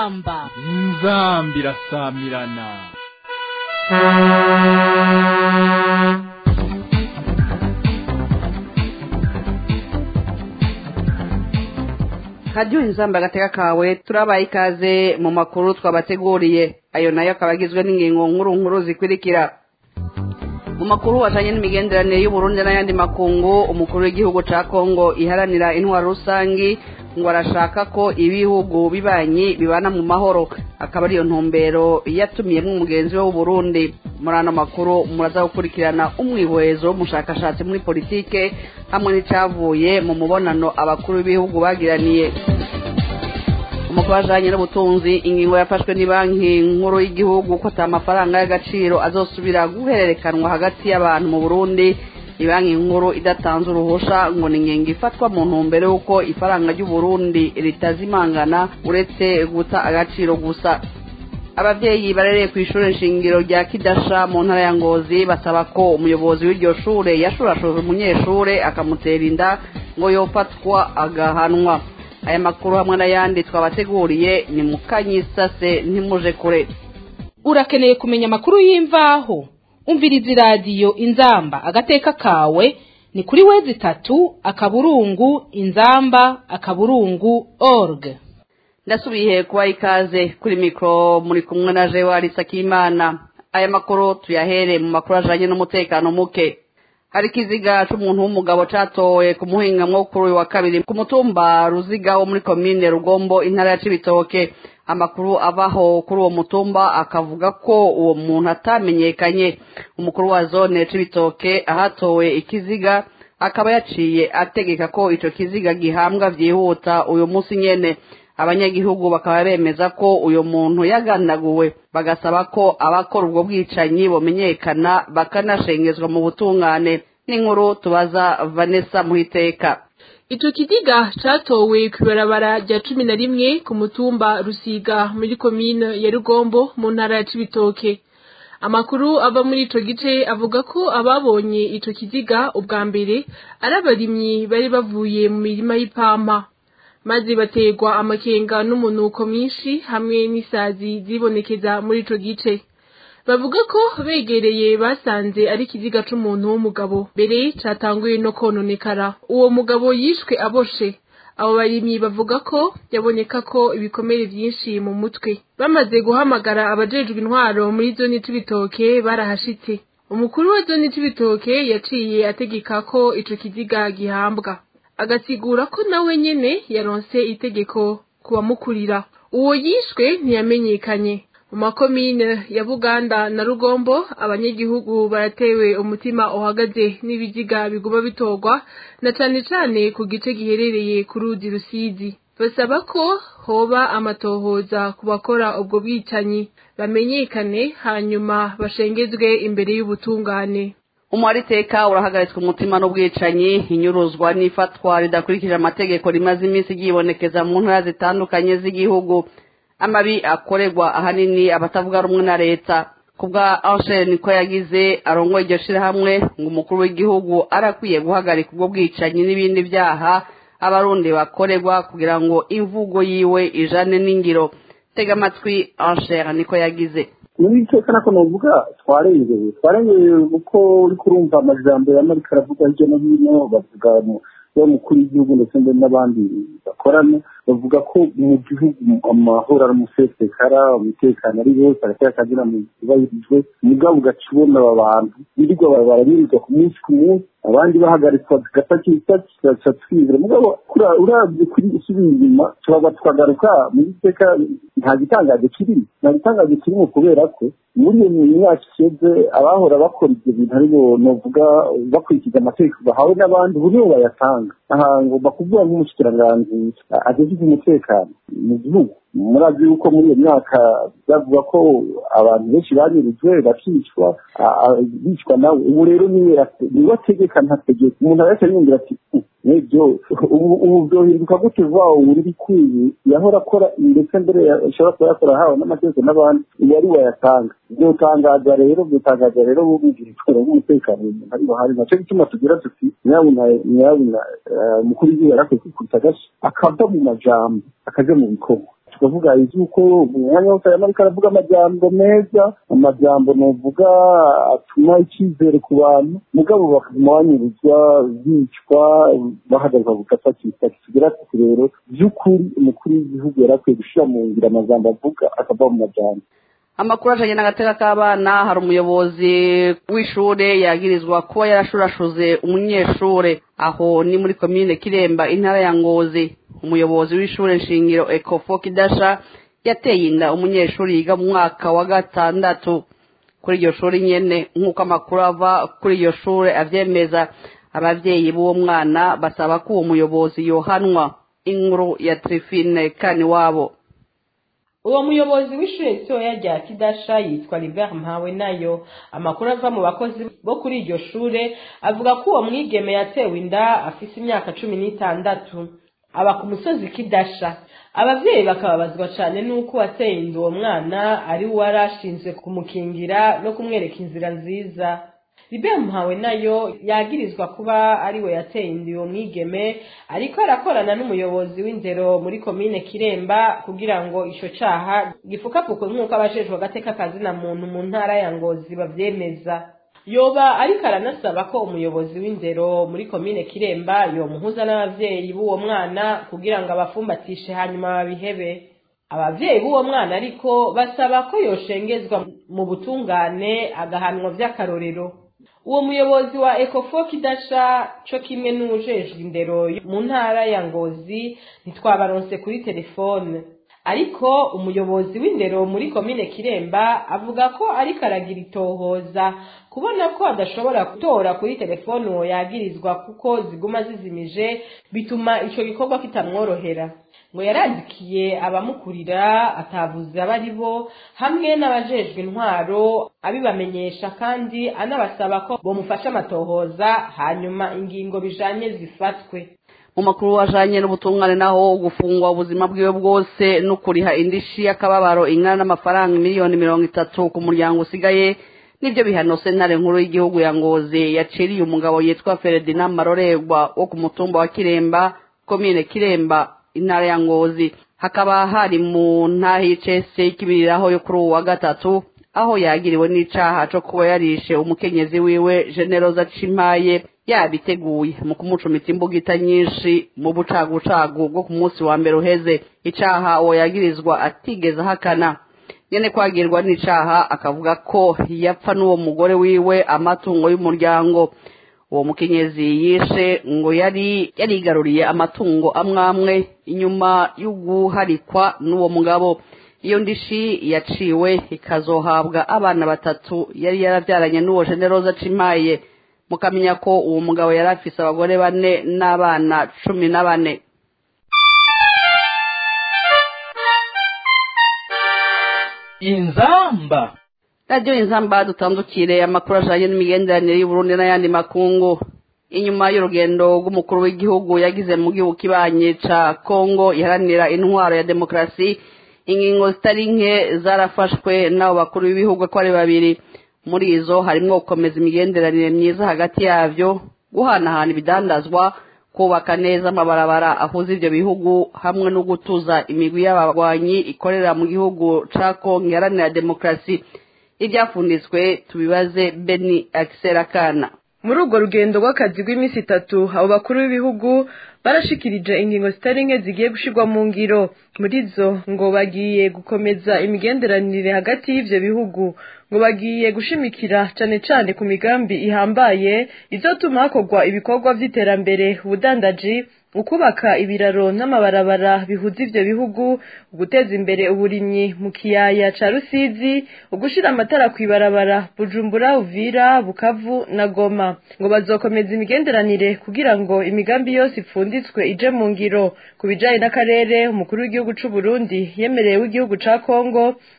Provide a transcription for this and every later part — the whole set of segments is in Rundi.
inzamba inzamba irasamirana radiyo inzamba agateka kawe turabaye ikaze mu makuru twabateguriye ayo nayo akaba agizwe n'ingingo nkuru nkuru zikurikira mu makuru ajyanye n'imigenderanire y'uburundi n'ayandi makungu umukuru w'igihugu cya kongo iharanira intwaro rusange ngo arashaka ko ibihugu bibanyi bibana mu mahoro akaba ariyo ntumbero yatumiyemo umugenzi we w'uburundi muri ano makuru muraza gukurikirana umwihwezo w'umushakashatsi muri politike hamwe n'icyavuye mu mubonano abakuru b'ibihugu bagiraniye umukuru wajyanye n'ubutunzi ingingo yafashwe ni banki nkuru y'igihugu ko atari amafaranga y'agaciro azosubira guhererekanwa hagati y'abantu mu burundi banki nkuru idatanze uruhusha ngo ni ingingo ifatwa mu ntumbero y'uko ifaranga ry'uburundi ritazimangana uretse guta agaciro gusa ababyeyi barereye ku ishuri nshingiro rya kidasha mu ntara ya ngozi basaba ko umuyobozi w'iryo shure yashurashuje umunyeshure akamutera inda ngo yofatwa agahanwa aya makuru hamwe n'ayandi twabateguriye ni mukanyisase ntimuje kure urakeneye kumenya amakuru y'imvaho umviriza iradiyo inzamba agateka kawe ni kuri wezi itatu akaburungu inzamba akaburungu org ndasubiye kubaha ikaze kuri mikoro muri kumwe na jewa Sakimana aya makuru tuyahere mu makuru ajyanye n'umutekano muke hari ikiziga cy'umuntu w'umugabo cyatowe ku muhinga kuri uyu wa kabiri ku mutumba ruziga wo muri komine rugombo intara ya cibitoke amakuru abaho kuri uwo mutumba akavuga ko uwo muntu atamenyekanye umukuru wa zone cibitoke ahatowe ikiziga akaba yaciye ategeka ko icyo kiziga gihambwa byihuta uyu munsi nyene abanyagihugu bakaba bemeza ko uyu muntu yagandaguwe bagasaba ko abakora ubwo bwicanyi bumenyekana bakanashengezwa mu butungane n'inkuru tubaza vanessa muhiteka Ico kidiga catowe kw'ibarabara rya cumi na rimwe ku mutumba Rusiga muri komine ya Rugombo mu ntara ya Cibitoke. Amakuru ava muri ico gice avuga ko ababonye ico kiziga ubwa mbere ari abarimyi bari bavuye mu mirima y'ipampa. Maze bategwa amakenga n'umunuko mwinshi hamwe n'isazi zibonekeza muri ico gice. bavuga ko begereye basanze ari ikiziga c'umuntu w'umugabo mbere catanguye no kononekara uwo mugabo yishwe aboshe abo barimyi bavuga ko yaboneka ko ibikomere vyinshi mu mutwe bamaze guhamagara abajejwe intwaro muri zone c'ibitoke barahashitse umukuru wa zone c'ibitoke yaciye ategeka ko ico kiziga gihambwa agasigura ko nawe nyene yaronse itegeko kubamukurira uwo yishwe ntiyamenyekanye mu makomine ya buganda na rugombo abanyagihugu baratewe umutima uhagaze n'ibiziga biguma bitorwa na cane cane ku gice giherereye ku ruzi rusizi basaba ko hoba amatohoza ku bakora ubwo bwicanyi bamenyekane hanyuma bashengezwe imbere y'ubutungane umuhariteka urahagaritswe umutima n'ubwicanyi inyuruzwa n'ifatwa ridakurikije amategeko rimaze iminsi ryibonekeza mu ntara zitandukanye z'igihugu amabi akorerwa ahanini abatavuga rumwe na leta kubwa Angel niko yagize arongoye iryo shirahamwe ngo umukuru w'igihugu arakwiye guhagarika ubwo bwicanyi n'ibindi byaha abarundi bakorerwa kugira ngo imvugo yiwe ijane n'ingiro tega amatwi Angel niko yagize muri iteka nako novuga twarengeye twarengeye kuko uri kurumva amajambo y'amarika aravuga hirya no hino bavuga mukuru w'igihugu ndetse n'abandi bakorana bavuga ko mu gihugu amahoro ari umusesekara umutekano ari wose agateka akazina mu yubahirijwe mugabo ugaca ubona aba bantu birirwa barabirirwa ku munsi ku munsi abandi bahagaritswa gatakisaki tugaca twizera mugabo urabye kuri usubira inyuma turaba tukagaruka muri iteka nta gitangaje kirimo nta gitangaje kirimo kubera ko muri iyo myaka ishize abahora bakora ibyo bintu aribo novuga bakurikiza amategeko bahawe n'abandi ubu nibo bayatanga aha ngomba kuvuga nk'umushikiranganji ageze umutekano mu gihugu murazi yuko muri iyo myaka bavuga ko abantu benshi banyurujwe bakicwa bicwa nawe ubu rero niwe ategeka ntategeka umuntu arahita yumvira ati nibyo ubu byohinduka gute vuba ubu bikwiye yahora akora ndetse mbere ashobora kuba yakora ahawe n'amategeko n'abandi ubu ari wayatanga byotangaza rero byotangaza rero bumvira itora bw'umutekano umuntu ari bahari nacyo gituma tugira tuti nyabuna nyabuna umukuru w'igihugu yarakwiye kwikubita agashyi akava mu majambo akaja mu bikorwa tukavuga iby'uko mu mwanya wose arimo ariko aravuga amajambo meza amajambo novuga atuma icyizere ku bantu mugabo bakaguma banyuruzwa bicwa bahagarika gufata kitaki tugira ati rero by'ukuri umukuru w'igihugu yari akwiye gushyira mu ngiro amajambo avuga akava mu majambo amakuru ajanye n'agateka k'abana hari umuyobozi w'ishure yagirizwa kuba yarashurashuze umunyeshure aho ni muri komine kiremba intara ya ngozi umuyobozi w'ishure nshingiro ekofo kidasha yateye inda umunyeshuri yiga mu mwaka wa gatandatu kuri iryo shuri nyene nk'uko amakuru ava kuri iryo shure avyemeza abavyeyi b'uwo mwana basaba ko uwo muyobozi yohanwa inkuru ya trifine kani wabo uwo muyobozi w'ishure ritoya rya kidasha yitwa Libert mpawe nayo amakuru ava mu bakozi bo kuri iryo shure avuga ko uwo mwigeme yatewe inda afise imyaka cumi n'itandatu aba ku musozi kidasha abavyeyi bakababazwa cane n'uko uwateye inda uwo mwana ari we wari ashinzwe kumukingira no kumwereka inzira nziza Libert Mpawe nayo yagirizwa kuba ari we yateye inda uwo mwigeme ariko arakorana n'umuyobozi w'indero muri komine Kiremba kugira ngo ico caha gifukapfukwe nk'uko abajejwe agateka kazina muntu mu ntara ya Ngozi bavyemeza yoba ariko aranasaba ko umuyobozi w'indero muri komine Kiremba yomuhuza n'abavyeyi b'uwo mwana kugira ngo abafumbatishe hanyuma babihebe abavyeyi b'uwo mwana ariko basaba ko yoshengezwa mu butungane agahanwa vy'akarorero uwo muyobozi wa ekofo kidasha co kimwe n'uwujejwe indero mu ntara ya ngozi ntitwabaronse kuri telefone ariko umuyobozi w'indero muri komine kiremba avuga ko ariko aragira itohoza kubona ko adashobora gutora kuri telefone uwo yagirizwa kuko ziguma zizimije bituma ico gikorwa kitamworohera ngo yarandikiye abamukurira atavuze abo ari bo hamwe n'abajejwe intwaro abibamenyesha kandi anabasaba ko bomufasha amatohoza hanyuma ingingo bijanye zifatwe mu makuru ajanye n'ubutungane naho gufungwa ubuzima bwiwe bwose no kuriha indishi y'akababaro ingana n'amafaranga miliyoni mirongo itatu ku muryango usigaye nibyo bihano sentare nkuru y'igihugu ya ngozi yaciriye umugabo yitwa Ferdinand Marorerwa wo ku mutumba wa Kiremba komine Kiremba intara ya Ngozi hakaba hari mu ntahi y'icese y'ikibiriraho yo kuri uwu wa gatatu aho yagiriwe n'icaha co kuba yarishe umukenyezi wiwe Generoza Cimaye yabiteguye mu kumucumita imbugita nyinshi mu bucagucagu bwo ku munsi wa mbere uheze icaha uwo yagirizwa atigeze ahakana nyene kwagirwa n'icaha akavuga ko yapfa n'uwo mugore wiwe amatungo y'umuryango uwo mukenyezi yishe ngo yari yarigaruriye amatungo amwamwe inyuma y'uguharikwa n'uwo mugabo iyo ndishi yaciwe ikazohabwa abana batatu yari yarabyaranye n'uwo generoza cimaye mukamenya ko uwo mugabo yari afise abagore bane n'abana cumi na bane inzamba radiyo inzamba dutandukire amakuru ajanye n'imigenderanire y'uburundi n'ayandi makungu inyuma y'urugendo rw'umukuru w'igihugu yagize mu gihugu kibanye ca kongo iharanira intwaro ya demokarasi ingingo zitari nke zarafashwe n'abo bakuru b'ibihugu ko ari babiri muri izo harimwo gukomeza imigenderanire myiza hagati yavyo guhanahana ibidandazwa kubaka neza amabarabara ahuza ivyo bihugu hamwe no gutuza imigwi y'abagwanyi ikorera mu gihugu ca kongo iharanira demokarasi ibyafunditswe tubibaze beni akiserakana muri urwo rugendo rw'akazi rw'iminsi itatu abo bakuru b'ibihugu barashikirije ingingo zitari nke zigiye gushirwa mu ngiro muri zo ngo bagiye gukomeza imigenderanire hagati y'ivyo bihugu ngo bagiye gushimikira cane cane ku migambi ihambaye izotuma hakorwa ibikorwa vy'iterambere ubudandaji ukubaka ibiraro n'amabarabara bihuza ivyo bihugu uguteza imbere uburimyi mu kiyaya ca rusizi ugushira amatara kw'ibarabara bujumbura uvira bukavu na goma ngo bazokomeza imigenderanire kugira ngo imigambi yose ipfunditswe ije mu ngiro ku bijanye n'akarere umukuru w'igihugu c'u Burundi yemereye w'igihugu ca Kongo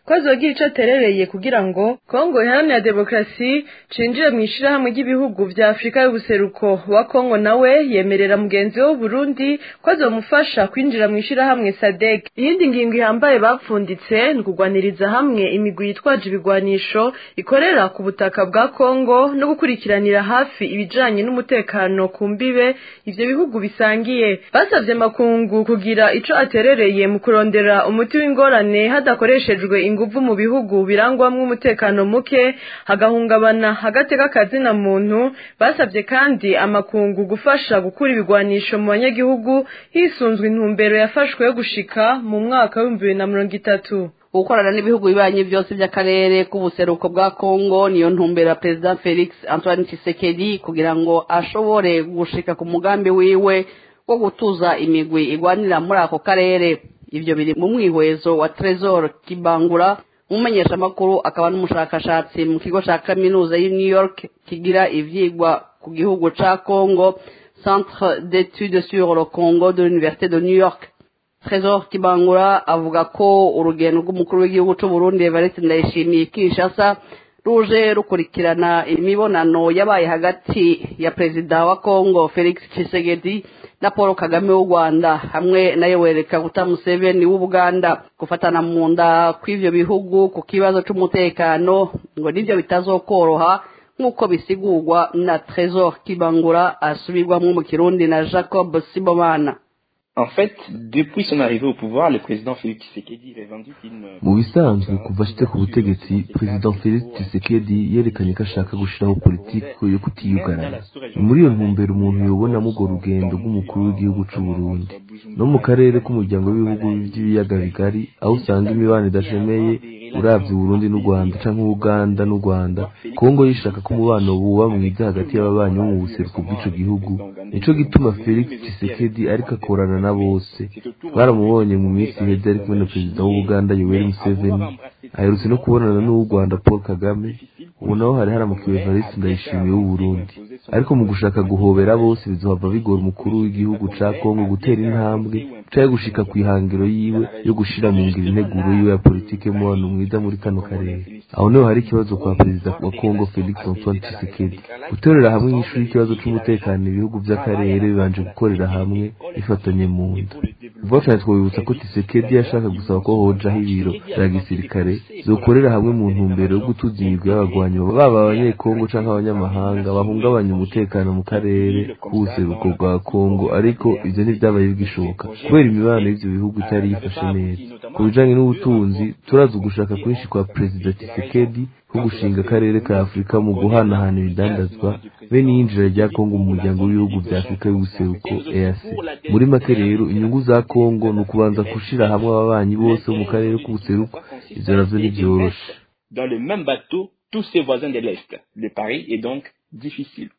ko azogira ico aterereye kugira ngo kongo iharanira demokarasi cinjire mu ishirahamwe ry'ibihugu vya afurika y'ubuseruko wa kongo nawe yemerera mugenzi we w'uburundi ko azomufasha kwinjira mu ishirahamwe sadek iyindi ngingo ihambaye bapfunditse ni ukugwaniriza hamwe imigwi yitwaje ibigwanisho ikorera ku butaka bwa kongo no gukurikiranira hafi ibijanye n'umutekano ku mbibe ivyo bihugu bisangiye basavye makungu kugira ico aterereye mu kurondera umuti w'ingorane hadakoreshejwe inguvu mu bihugu birangwamwo umutekano muke hagahungabana agateka kazina muntu basavye kandi amakungu gufasha gukura ibigwanisho mu banyagihugu hisunzwe intumbero yafashwe yo gushika mu mwaka w'ibihumbi bibiri na mirongo itatu gukorana n'ibihugu bibanyi byose by'akarere k'ubuseruko bwa kongo niyo ntumbero ya perezida felix antoine tshisekedi kugira ngo ashobore gushika ku mugambi wiwe wo gutuza imigwi igwanira muri ako karere ibyo biri mu mwihwezo wa tresor kibangura umumenyeshamakuru akaba n'umushakashatsi mu kigo cya kaminuza y'i new york kigira ivyigwa ku gihugu ca congo centre d'études sur le congo de l'université de new york Trésor Kibangura avuga ko urugendo rw'umukuru w'igihugu cy'u Burundi Evariste Ndayishimiye Kinshasa ruje rukurikirana imibonano yabaye hagati ya perezida wa Congo Felix Tshisekedi na Paul Kagame w'u Rwanda hamwe na Yoweri Kaguta Museveni w'Ubuganda gufatana mu nda kw'ivyo bihugu ku kibazo c'umutekano ngo nivyo bitazokoroha nk'uko bisigurwa na Trésor Kibangura asubirwamwo mu Kirundi na Jacob Sibomana En fait, depuis son arrivée au pouvoir, le président Félix Tshisekedi revendique une... mu bisanzwe kuva ashitse ku butegetsi perezida felix tshisekedi yerekanye ko ashaka gushiraho politiki yo kutiyugarana ni muri iyo ntumbero umuntu yobonamo urwo rugendo rw'umukuru w'igihugu c'u burundi no mu karere k'umuryango w'ibihugu by'ibiyaga bigari aho usanga imibano idashemeye uravye uburundi n'u rwanda canke uganda n'u rwanda kongo yishaka ko umubano buba mwiza hagati y'ababanyi bo mu buseruko bw'ico gihugu nico gituma felix tshisekedi ariko akorana na bose baramubonye mu minsi iheze ari kumwe na perezida w'ubuganda yoweri museveni aherutse no kubonana n'uw'u rwanda paul kagame ubu naho hari haramukiwe evariste ndayishimiye w'uburundi ariko mu gushaka guhobera bose bizohava bigora umukuru w'igihugu ca kongo gutera intambwe canke gushika kw'ihangiro yiwe yo gushira mu ngiro integuro yiwe ya politike y'umubano mwiza muri kano karere aho niho hari ikibazo kwa perezida wa kongo felix antoine tshisekedi gutorera hamwe inyishu y'ikibazo c'umutekano ibihugu vy'akarere bibanje gukorera hamwe bifatanye mu nda vuba cyane twabibutsa ko tshisekedi yashaka gusaba ko hojaho ibiro vya gisirikare zokorera hamwe mu ntumbero yo gutuza imigwi y'abagwanyi baba abanyekongo canke abanyamahanga bahungabanya umutekano mu karere k'ubuseruko bwa kongo ariko ivyo ntivyabaye bigishoboka kubera imibano y'ivyo bihugu itari yifashe neza ku bijanye n'ubutunzi turazi ugushaka kwinshi kwa perezida tshisekedi ko gushinga akarere ka afurika mu guhanahana ibidandazwa be n'iyinjira rya kongo mu muryango w'ibihugu vya afurika y'ubuseruko eac muri make rero inyungu za kongo ni ukubanza gushira hamwe ababanyi bose bo mu karere k'ubuseruko ivyo navyo ntivyoroshe Dans le même bateau, tous ses voisins de l'Est. Le pari est donc difficile.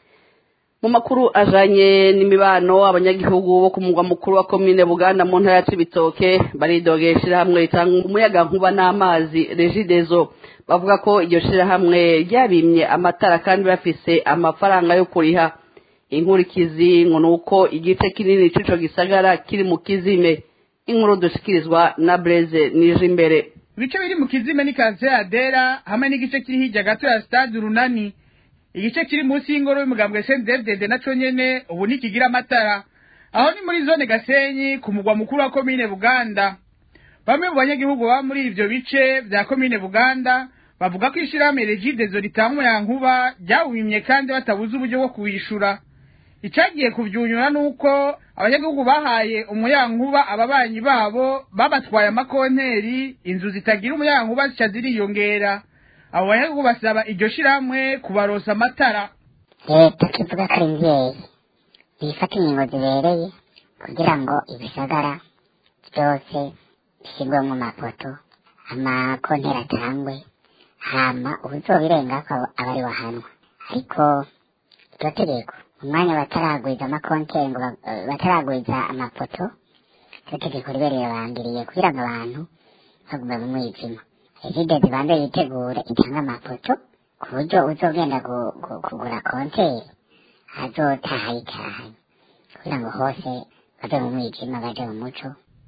mu makuru ajanye n'imibano abanyagihugu bo ku mugwa mukuru wa komine buganda mu ntara ya cibitoke baridogera ishirahamwe ritanga umuyaga nkuba n'amazi regidezo bavuga ko iryo shirahamwe ryabimye amatara kandi bafise amafaranga yo kuriha inkurikizi ngo ni uko igice kinini c'ico gisagara kiri mu kizime inkuru dushikirizwa na breze nije imbere ibice biri mu kizime ni kanseri adera hamwe n'igice kiri hirya gato ya stade urunani igice kiri munsi y'ingoro y'umugambwe sendedede naco nyene ubu ntikigira amatara aho ni muri zone gasenyi ku mugwa mukuru wa komine buganda bamwe mu banyagihugu baba muri ivyo bice vya komine buganda bavuga ko ishirahamwe regidezo ritanga umuyankuba ryawimye kandi batabuze uburyo bwo kuwishura icagiye kuvyunyura nuko abanyagihugu bahaye umuyankuba ababanyi babo babatwaye amakonteri inzu zitagira umuyankuba zica ziriyongera abo banyagihugu basaba iryo shirahamwe kubarosa amatara leta kivuga ko ari mvyeyi bifata ingingo zibereye kugira ngo ibisagara byose bishyirwemo amapoto amakonteri atangwe hama ubuzobirengako aba ari wahanwa ariko iryo tegeko umwanya bataragwiza amakonteri ngo ba- eh, bataragwiza amapoto iryo tegeko ribe rirabangiriye kugira ngo abantu bagume mu mwijima ezide zibanze yitegure itanga amapoto ku buryo uzogenda gu- gu- kugura konteri azotaha yitahanye kugira ngo hose baje mu mwijima baje mu muco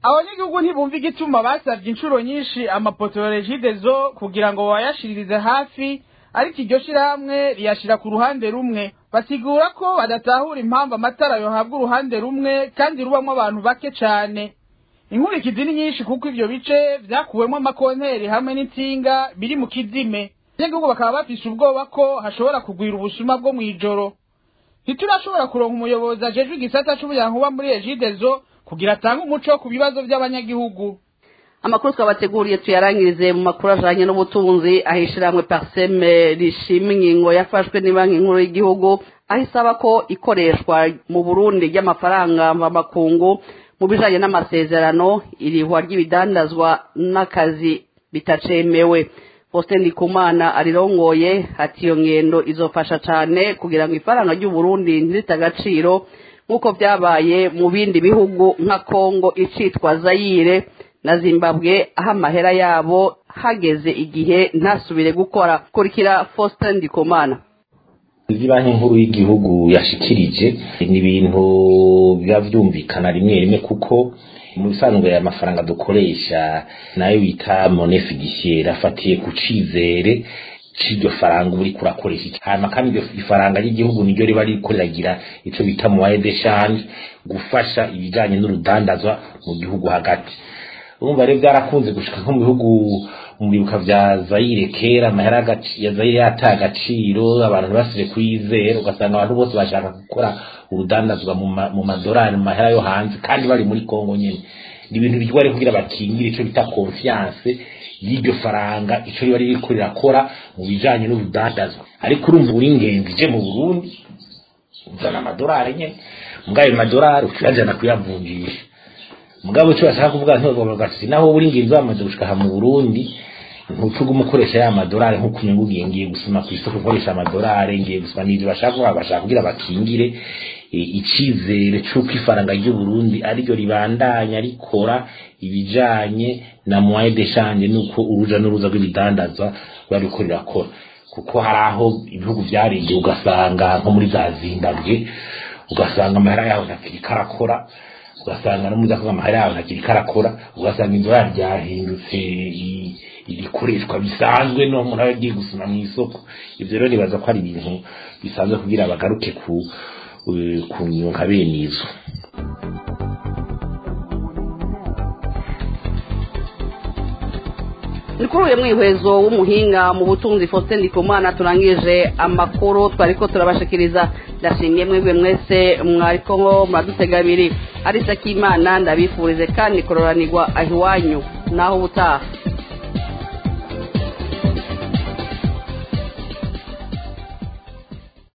abanyagihugu ntibumva igituma basabye inshuro nyinshi amapoto ya regidezo kugira ngo bayashiririze hafi ariko iryo shirahamwe riyashira ku ruhande rumwe basigura ko badatahura impamvu amatara yohabwa uruhande rumwe kandi rubamwo abantu bake cane inkurikizi ni nyinshi kuko ivyo bice vyakuwemwo amakonteri hamwe n'intsinga biri mu kizime abanyagihugu bakaba bafise ubwoba ko hashobora kugwira ubusuma bwo mw'ijoro ntiturashobora kuronka umuyobozi ajejwe igisata c'umuyankuba muri regidezo kugira atange umuco ku bibazo by'abanyagihugu amakuru twabateguriye tuyarangirize mu makuru ajanye n'ubutunzi aho ishirahamwe parseme rishima ingingo yafashwe banki nkuru y'igihugu aho isaba ko ikoreshwa mu burundi ry'amafaranga mvamakungu mu bijanye n'amasezerano irihwa ry'ibidandazwa n'akazi bitacemewe Faustin Ndikumana arirongoye ati iyo ngendo izofasha cane kugira ngo ifaranga ry'uburundi ntirite agaciro nk'uko vyabaye mu bindi bihugu nka kongo icitwa zayire na zimbabwe aho amahera yabo hageze igihe ntasubire gukora kurikira faustin ndikumana izi banki nkuru y'igihugu yashikirije ni ibintu biba vyumvikana rimwe rimwe kuko mu bisanzwe aya mafaranga dukoresha nayo bita mone fiduciaire afatiye ku cizere c'iryo faranga uba uriko urakoresha iki hanyuma kandi iryo ifaranga ry'igihugu niryo riba ririko riragira ico bita moyen d'échange gufasha ibijanye n'urudandazwa mu gihugu hagati urumva rero byarakunze gushika nko mu bihugu mu bibuka vya Zaire kera amahera ya Zaire yataye agaciro abantu ntibasire kuyizera ugasanga abantu bose bashaka gukora urudandazwa mu madorari mu mahera yo hanze kandi bari muri Kongo nyene ni ibintu bijwa rero kugira bakingire ico bita confiance y'iryo faranga ico riba ririko rirakora mu bijanye n'urudandazwa ariko urumva uri ingenzi je mu Burundi uzana amadorari nyene mugayo madorari ukiyajana kuyavunjisha mugabo cyo bashaka kuvuga ntabwo bagati naho uri nginzi bamaze gushika mu Burundi ntucuga umukoresha ya madorari nko kunyungu ngiye gusuma ku isoko ukoresha amadorari ngiye gusuma n'ibyo bashaka kuvuga bashaka kugira bakingire icizere cy'uko ifaranga ry'u Burundi ariryo ribandanya rikora ibijanye na moyen d'échange nuko uruja n'uruza rw'ibidandazwa bariko rirakora kuko hari aho ibihugu vyarengeye ugasanga nko muri za Zimbabwe ugasanga amahera yaho ntakiri karakora ugasanga no muza kuvuga amahera yawe ntakiri karakora ugasanga inzira ryahindutse ibikoreshwa bisanzwe no umuntu aba agiye gusoma mu isoko ibyo rero nibaza ko ari ibintu bisanzwe kugira bagaruke ku ku nyunga bene izo ni kuri uyu mwihwezo w'umuhinga mu butunzi faustin ndikumana turangije amakuru twari ko turabashikiriza ndashimye mwebwe mwese mwariko ngo muradutega abiri arisa k'imana ndabifurize kandi kororanirwa aho iwanyu naho ubutaha